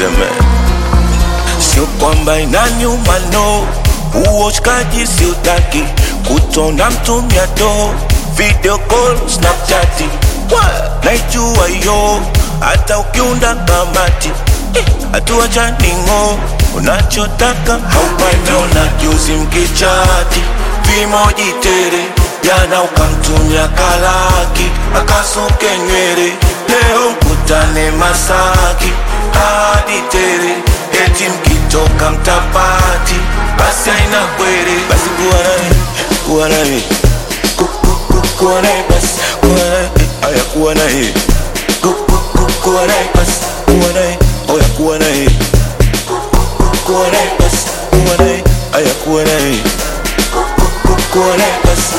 niseme sio kwamba inanyuma no uoshkaji siutaki kutona mtumia do video call snapchati naijua yo hata ukiunda kamati hatua chaningo unachotaka haupaniona juzi mkichati vimoji tere jana ukamtumia kalaki akasuke nywele leo mkutane masaki hadi tere eti mkitoka mtapati basi aina kwere basi kuwa naye kuwa naye Ku- ku- ku- kuwa naye basi kuwa naye aya kuwa naye Ku- ku- ku- kuwa naye basi kuwa naye oya kuwa naye Ku- ku- kuwa naye basi kuwa naye aya kuwa naye Ku- ku- kuwa naye basi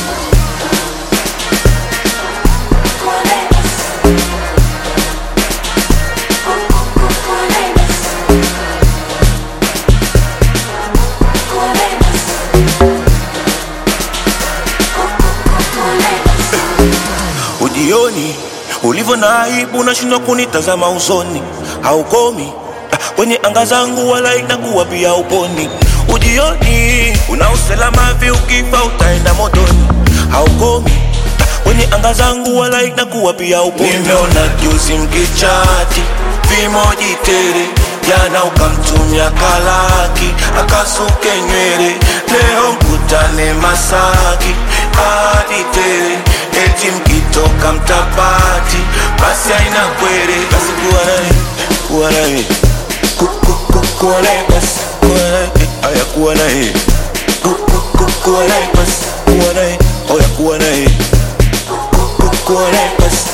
ujioni ulivyo na aibu unashindwa kunitazama usoni haukomi ah, kwenye anga zangu wala inakuwa pia uponi ujioni una usalama vi ukifa utaenda motoni haukomi ah, kwenye anga zangu wala inakuwa pia uponi nimeona juzi mkichati vimoji tere jana ukamtumia kalaki akasuke nywele leo mkutane masaki hadi tere eti mkitoka mtapati basi aina kwere basi kuwa naye kuwa naye Ku- ku- ku- kuwa naye basi kuwa naye aya kuwa naye Ku- ku- ku- kuwa naye basi kuwa naye oya kuwa naye Ku- ku- kuwa naye basi